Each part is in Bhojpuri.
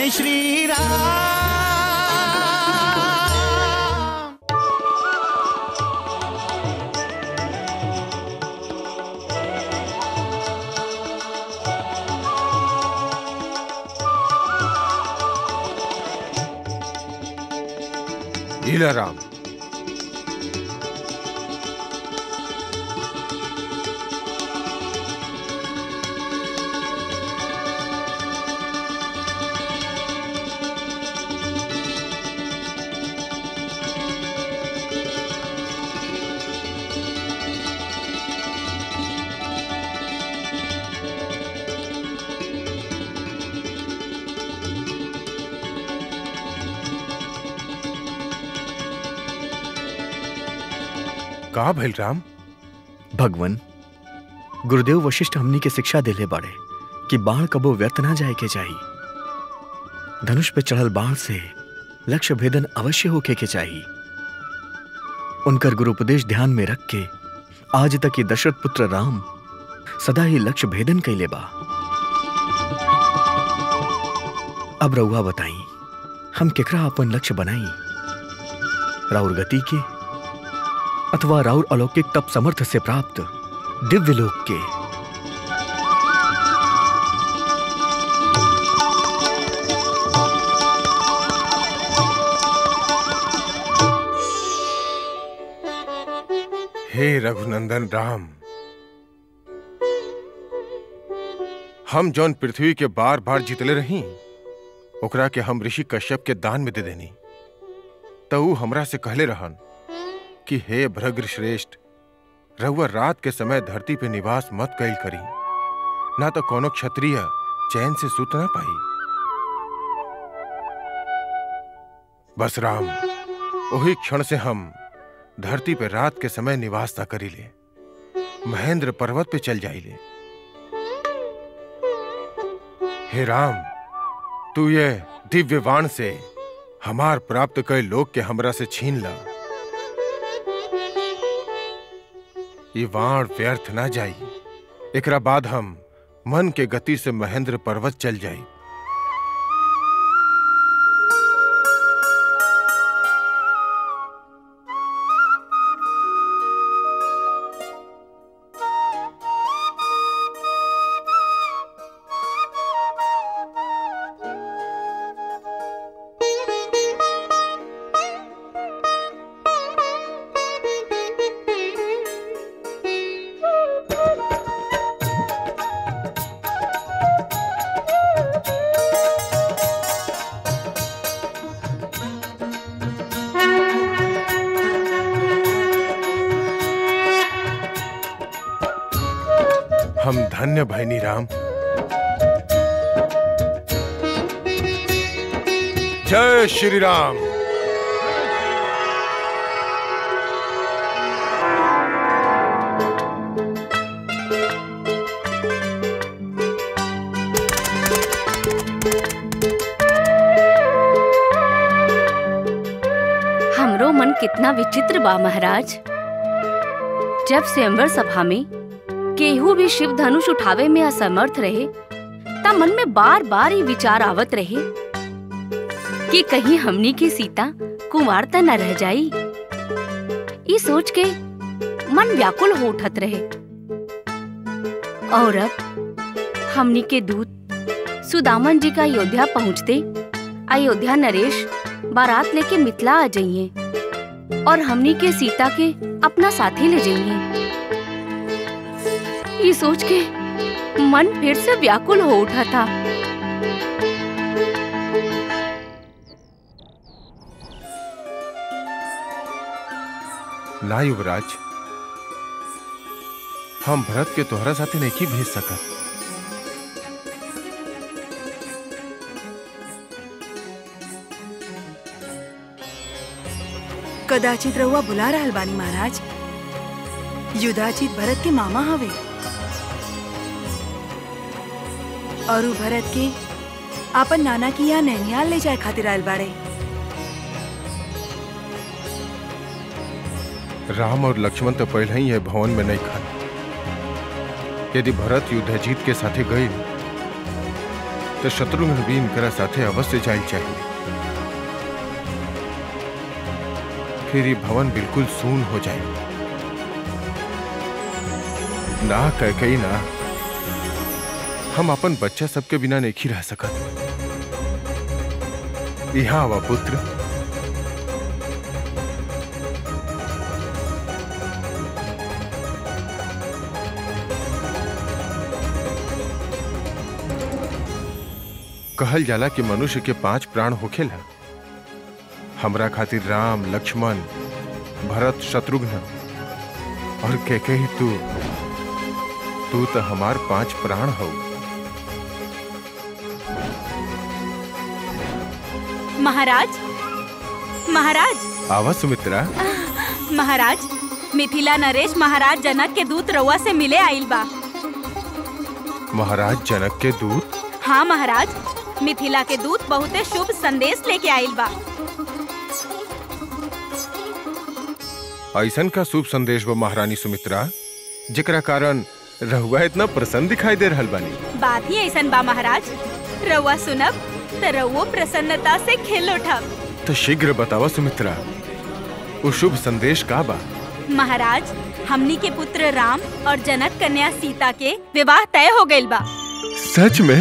जय श्री राम लीला राम का भइल राम भगवन गुरुदेव वशिष्ठ हमनी के शिक्षा देले बाड़े कि बाण कबो व्यर्थ ना जाए के चाहिए धनुष पे चढ़ल बाण से लक्ष्य भेदन अवश्य होके के चाहिए उनकर गुरुपदेश ध्यान में रख के आज तक ही दशरथ पुत्र राम सदा ही लक्ष्य भेदन कैले बा अब रउआ बताई हम केकरा अपन लक्ष्य बनाई राउर गति के अथवा राउर अलौकिक तप समर्थ से प्राप्त दिव्य लोक के हे रघुनंदन राम हम जौन पृथ्वी के बार बार जीतले रही ओकरा के हम ऋषि कश्यप के दान में दे देनी तो ऊ हमरा से कहले रहन कि हे भ्रग्र श्रेष्ठ रहुआ रात के समय धरती पे निवास मत कैल करी ना तो कोनो क्षत्रिय चैन से सुत ना पाई बस राम वही क्षण से हम धरती पे रात के समय निवास न करी ले महेंद्र पर्वत पे चल जाइले हे राम तू ये दिव्य वाण से हमार प्राप्त कई लोग के हमरा से छीन ला ये वाण व्यर्थ ना जाई एकरा बाद हम मन के गति से महेंद्र पर्वत चल जाई हम धन्य भैनी राम जय श्री राम हमरो मन कितना विचित्र बा महाराज जब स्वयंवर सभा में केहू भी शिव धनुष उठावे में असमर्थ रहे तब मन में बार बार ये विचार आवत रहे कि कहीं हमनी की सीता कुंवार त न रह जाई ये सोच के मन व्याकुल हो उठत रहे और अब हमनी के दूत सुदामन जी का अयोध्या पहुँचते अयोध्या नरेश बारात लेके मिथिला आ जाइए और हमनी के सीता के अपना साथी ले जाइए ये सोच के मन फिर से व्याकुल हो उठा था ना युवराज हम भरत के तोहरा साथे नहीं भेज सकत कदाचित रहुआ बुला रहल बानी महाराज युधाचित भरत के मामा हवे और उ भरत के आपन नाना की यहाँ नैनियाल ले जाए खातिर आयल बाड़े राम और लक्ष्मण तो पहले ही है भवन में नहीं खन यदि भरत युद्ध जीत के साथे गई तो शत्रुघ्न भी इनकरा साथे अवश्य जाइल चाहिए फिर ये भवन बिल्कुल सून हो जाए ना कह कही ना हम अपन बच्चा सबके बिना नहीं रह सकत यहाँ आवा पुत्र कहल जाला कि मनुष्य के पांच प्राण होखेला हमरा खातिर राम लक्ष्मण भरत शत्रुघ्न और के कही तू तू तो हमार पांच प्राण हो महाराज महाराज आवा सुमित्रा महाराज मिथिला नरेश महाराज जनक के दूत रउआ से मिले आइल बा महाराज जनक के दूत हाँ महाराज मिथिला के दूत बहुते शुभ संदेश लेके आइल बा ऐसन का शुभ संदेश वो महारानी सुमित्रा जेकरा कारण रहुआ इतना प्रसन्न दिखाई दे रहल बानी बात ही ऐसन बा महाराज रउआ सुनब त रउओ प्रसन्नता से खिल उठब तो शीघ्र बतावा सुमित्रा वो शुभ संदेश का बा महाराज हमनी के पुत्र राम और जनक कन्या सीता के विवाह तय हो गइल बा सच में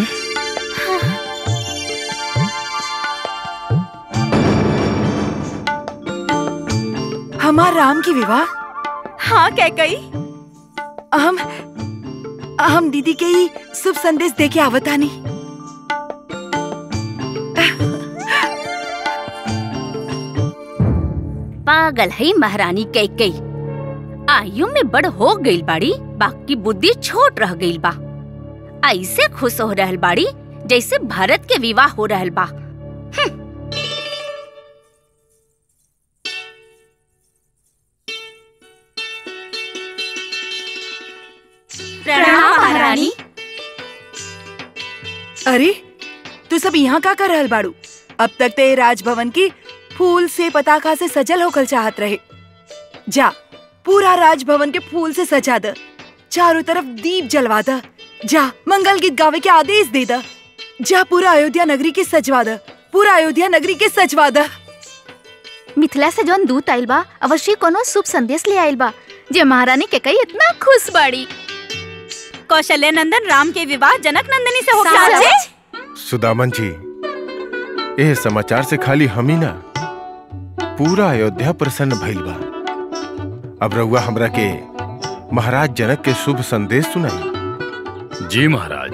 हमार राम की विवाह हाँ कह कही हम हम दीदी के ही शुभ संदेश दे के आवतानी पागल है महारानी कैकई आयु में बड़ हो गइल बाड़ी बाकी बुद्धि छोट रह गइल बा ऐसे खुश हो रहल बाड़ी जैसे भरत के विवाह हो रहल बा प्रणाम महारानी अरे तू सब यहाँ का कर रहल बाड़ू अब तक ते राजभवन की फूल से पताका से सजल होकर चाहत रहे जा पूरा राजभवन के फूल से सजा द चारों तरफ दीप जलवा द जा मंगल गीत गावे के आदेश दे द जा पूरा अयोध्या नगरी के सजवा द पूरा अयोध्या नगरी के सजवा द मिथिला से जौन दूत आइल बा अवश्य कोनो शुभ संदेश ले आइल बा जे महारानी के कई इतना खुश बाड़ी कौशल्य नंदन राम के विवाह जनक नंदिनी से हो साचे? गया सुदामन जी ये समाचार से खाली हम ही ना पूरा अयोध्या प्रसन्न भइल बा अब रउआ हमरा के महाराज जनक के शुभ संदेश सुनाई जी महाराज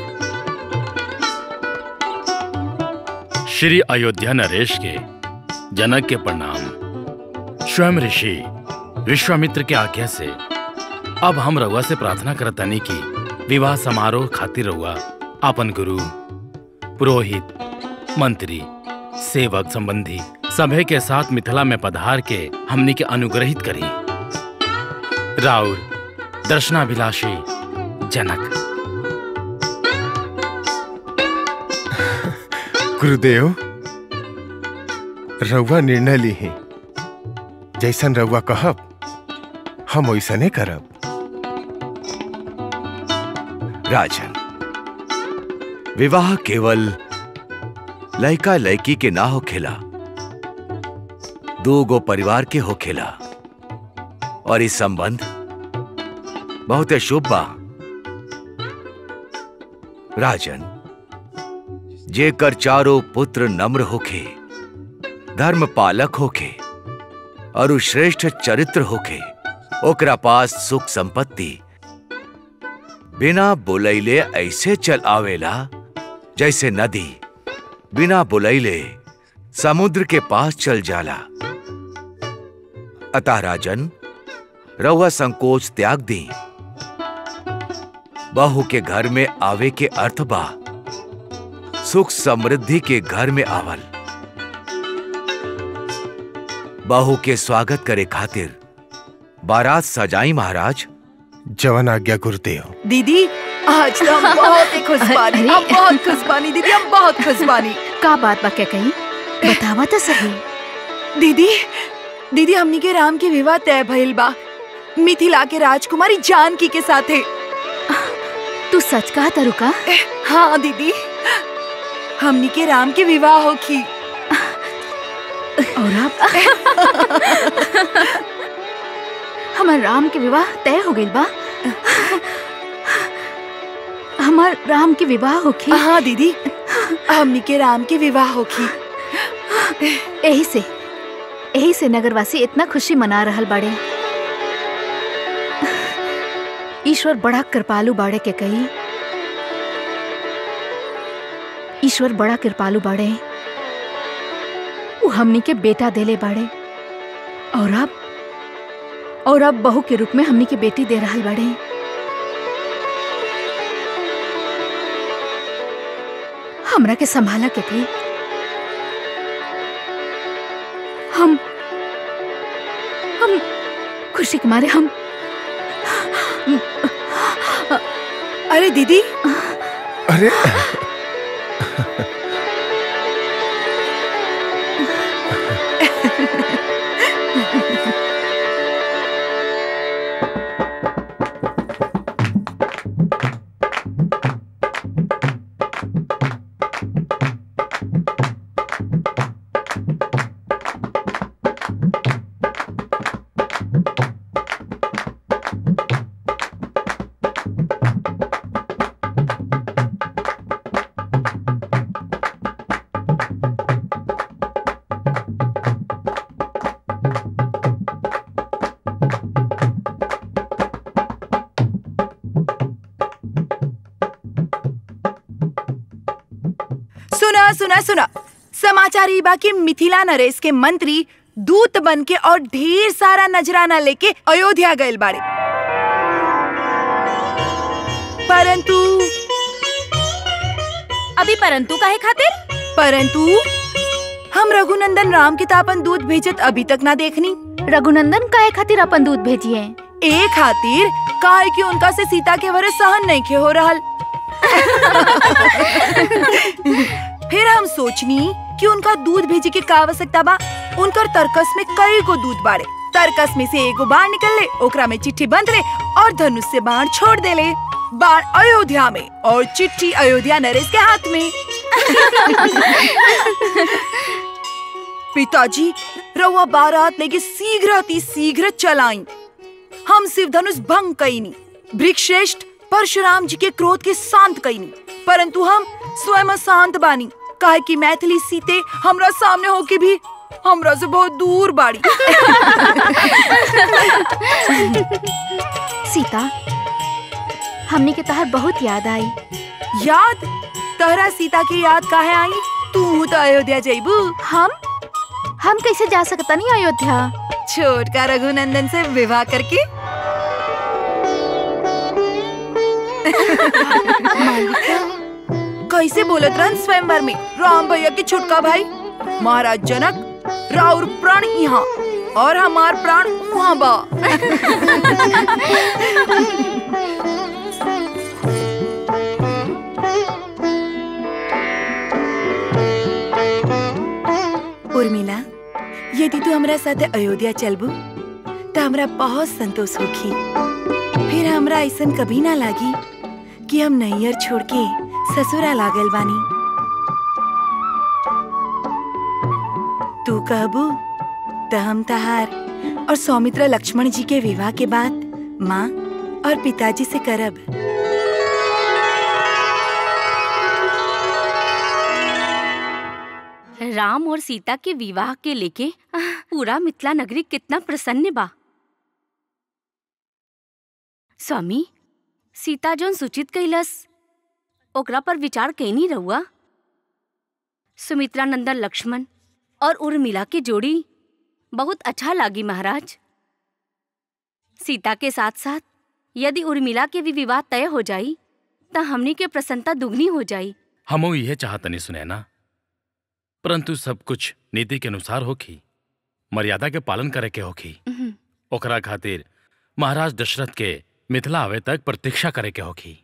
श्री अयोध्या नरेश के जनक के प्रणाम स्वयं ऋषि विश्वामित्र के आज्ञा से अब हम रउआ से प्रार्थना करतानी कि विवाह समारोह खातिर रउआ अपन गुरु पुरोहित मंत्री सेवक संबंधी सभे के साथ मिथिला में पधार के हमनी के अनुग्रहित करी राउर दर्शनाभिलाषी जनक गुरुदेव रउआ निर्णय ली है जैसन रउआ कहब हम वैसने करब राजन विवाह केवल लड़का लड़की के ना होखेला दो गो परिवार के होखेला और इस संबंध बहुत शुभ बा राजन जेकर चारों पुत्र नम्र होखे धर्म पालक होखे और उ श्रेष्ठ चरित्र होखे ओकरा पास सुख संपत्ति बिना बुलैले ऐसे चल आवेला जैसे नदी बिना बुलैले समुद्र के पास चल जाला अतः राजन रउआ संकोच त्याग दी बहू के घर में आवे के अर्थ बा सुख समृद्धि के घर में आवल बहू के स्वागत करे खातिर बारात सजाई महाराज जवन आज्ञा गुरुदेव दीदी आज तो हम बहुत ही खुश बानी हम बहुत खुश बानी दीदी हम बहुत खुश बानी का बात बा क्या कही बतावा तो सही दीदी दीदी हमनी के राम के विवाह तय भइल बा मिथिला के राजकुमारी जानकी के साथे तू सच कहा तरुका हाँ दीदी हमनी के राम के विवाह होखी और अब हमार राम के विवाह तय हो गइल बा हमार राम के विवाह होखी हाँ दीदी हमनी के राम के विवाह होखी यही से यही से नगरवासी इतना खुशी मना रहल बाड़े ईश्वर बड़ा कृपालु बाड़े के कही ईश्वर बड़ा कृपालु बाड़े वो हमनी के बेटा देले बाड़े और अब और अब बहू के रूप में हमनी के बेटी दे रहल बाड़े हमरा के संभाला के कही हम हम खुशी के मारे हम अरे दीदी अरे सुना सुना सुना समाचार ई बा कि मिथिला नरेश के मंत्री दूत बन के और ढेर सारा नजराना लेके अयोध्या गए बाड़े परंतु अभी परंतु काहे खातिर परंतु हम रघुनंदन राम के तापन दूध भेजत अभी तक ना देखनी रघुनंदन काहे खातिर अपन दूध भेजिए ए खातिर काहे कि उनका से सीता के वरे सहन नहीं खे हो रहल फिर हम सोचनी कि उनका दूध भेजे के का आवश्यकता बा उनकर तरकस में कई गो दूध बाड़े तरकस में से एगो बाण निकल ले ओकरा में चिट्ठी बंद ले और धनुष से बाण छोड़ दे ले बाण अयोध्या में और चिट्ठी अयोध्या नरेश के हाथ में पिताजी रउआ बारात लेके शीघ्र अति शीघ्र चलाई हम शिव धनुष भंग कईनी वृक्षश्रेष्ठ परशुराम जी के क्रोध के शांत कईनी परंतु हम स्वयं शांत बानी काहे कि मैथिली सीते हमरा सामने होके भी हमरा से बहुत दूर बाड़ी सीता हमने के तहर बहुत याद आई याद तहरा सीता की याद काहे आई तू तो अयोध्या जइबू हम हम कैसे जा सकता नहीं अयोध्या छोटका रघुनंदन से विवाह करके कैसे बोलत रहन स्वयंवर में राम भैया के छोटका भाई महाराज जनक राउर प्राण यहाँ और हमार प्राण वहाँ बा उर्मिला यदि तू हमरा साथे अयोध्या चलबू तो हमरा बहुत संतोष होखी फिर हमरा ऐसन कभी ना लागी कि हम नैयर छोड़ के ससुरा लागल बानी तू कहबू तो हम तहार और सौमित्र लक्ष्मण जी के विवाह के बाद माँ और पिताजी से करब राम और सीता के विवाह के लेके आह, पूरा मिथिला नगरी कितना प्रसन्न बा स्वामी सीता जोन सूचित कैलस ओकरा पर विचार कैनी रहुआ सुमित्रा नंदन लक्ष्मण और उर्मिला की जोड़ी बहुत अच्छा लागी महाराज सीता के साथ साथ यदि उर्मिला के भी विवाह तय हो जाई त हमनी के प्रसन्नता दुगनी हो जाई हमो यह चाहतनी सुने ना परंतु सब कुछ नीति के अनुसार होखी मर्यादा के पालन करे के होखी उहुं। ओकरा खातिर महाराज दशरथ के मिथिला आवे तक प्रतीक्षा करे के होखी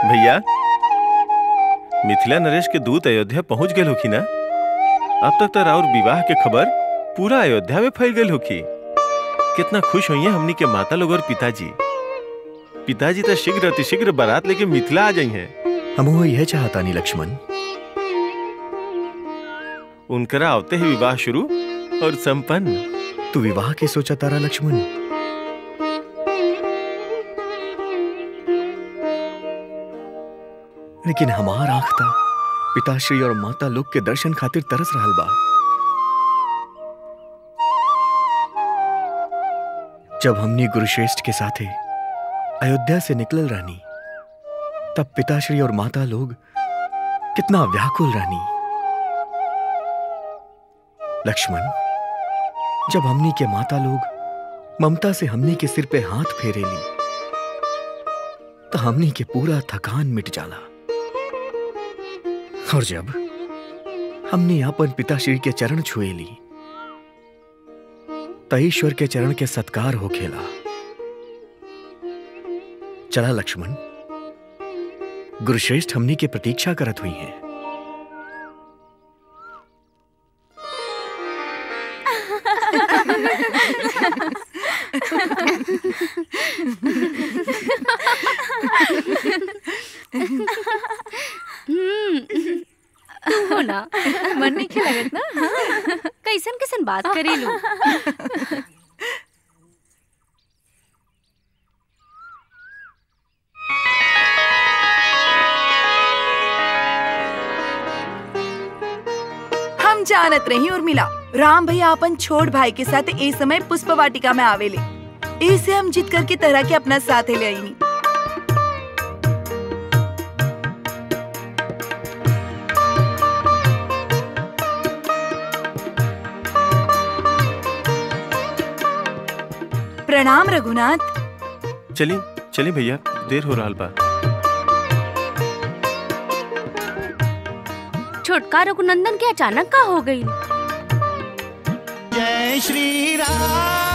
भैया मिथिला नरेश के दूत अयोध्या पहुंच गए होखी ना अब तक तो राउर विवाह के खबर पूरा अयोध्या में फैल गई होखी कितना खुश हुई हमनी के माता लोग और पिताजी पिताजी तो शीघ्र अतिशीघ्र बारात लेके मिथिला आ जाई हैं हम वो यह चाहता नहीं लक्ष्मण उनकरा आवते ही विवाह शुरू और संपन्न तू विवाह के सोचा तारा लक्ष्मण लेकिन हमार आंख था पिताश्री और माता लोग के दर्शन खातिर तरस रहल बा जब हमने गुरुश्रेष्ठ के साथे अयोध्या से निकलल रहनी तब पिताश्री और माता लोग कितना व्याकुल रहनी लक्ष्मण जब हमनी के माता लोग ममता से हमनी के सिर पे हाथ फेरे ली तो हमनी के पूरा थकान मिट जाला और जब हमने अपन पिताश्री के चरण छुए ली तो ईश्वर के चरण के सत्कार हो खेला चला लक्ष्मण गुरुश्रेष्ठ हमनी के प्रतीक्षा करत हुई हैं हो ना मन नहीं लगत ना कैसन कैसन बात करी लू हम जानत रही उर्मिला राम भैया अपन छोट भाई के साथ ए समय पुष्प वाटिका में आवेले ऐसे हम जीत करके तरह के अपना साथ ले आईनी प्रणाम रघुनाथ चली चली भैया देर हो रहा बा छोटका रघुनंदन के अचानक का हो गई जय श्री राम